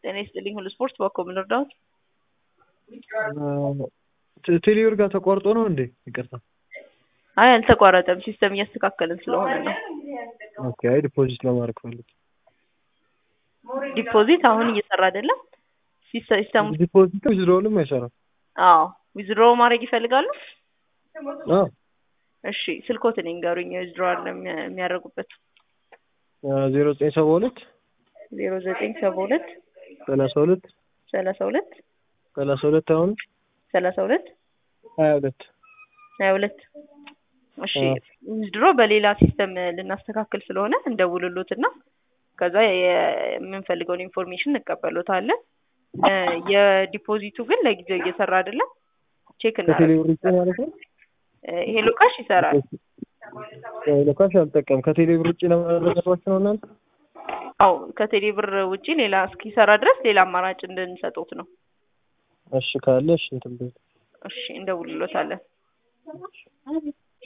ጤና ይስጥልኝ ሁሉ ስፖርት በኮ ምን እርዳዎት? ቴሌብር ጋር ተቋርጦ ነው እንዴ? ይቅርታ። አይ አልተቋረጠም፣ ሲስተም እያስተካከልን ስለሆነ ነው። ኦኬ። አይ ዲፖዚት ለማድረግ ፈልግ ዲፖዚት አሁን እየሰራ አይደለም። ሲስተሙ ዲፖዚት ዊዝድሮውልም አይሰራም። አዎ ዊዝድሮ ማድረግ ይፈልጋሉ? አዎ እሺ ስልኮትን ይንገሩኝ ዊዝድሮዋል የሚያደርጉበት ዜሮ ዘጠኝ ሰባ ሁለት ዜሮ ዘጠኝ ሰባ ሁለት ሰላሳ ሁለት ሰላሳ ሁለት ሰላሳ ሁለት አሁን ሰላሳ ሁለት ሀያ ሁለት ሀያ ሁለት እሺ ዊዝድሮ በሌላ ሲስተም ልናስተካክል ስለሆነ እንደውልሎትና ከዛ የምንፈልገውን ኢንፎርሜሽን እንቀበሎታለን። የዲፖዚቱ ግን ለጊዜው እየሰራ አይደለም። ቼክ ከቴሌብር ውጭ ማለት ነው። ሄሎ ካሽ ይሰራል። ሎካሽ አልጠቀም ከቴሌብር ውጭ ለማድረጋቸው ነው እናንተ አው ከቴሌ ብር ውጪ ሌላ እስኪሰራ ድረስ ሌላ አማራጭ እንድንሰጡት ነው። እሺ ካለ እሺ እንትን በል እሺ እንደውልሎታለን።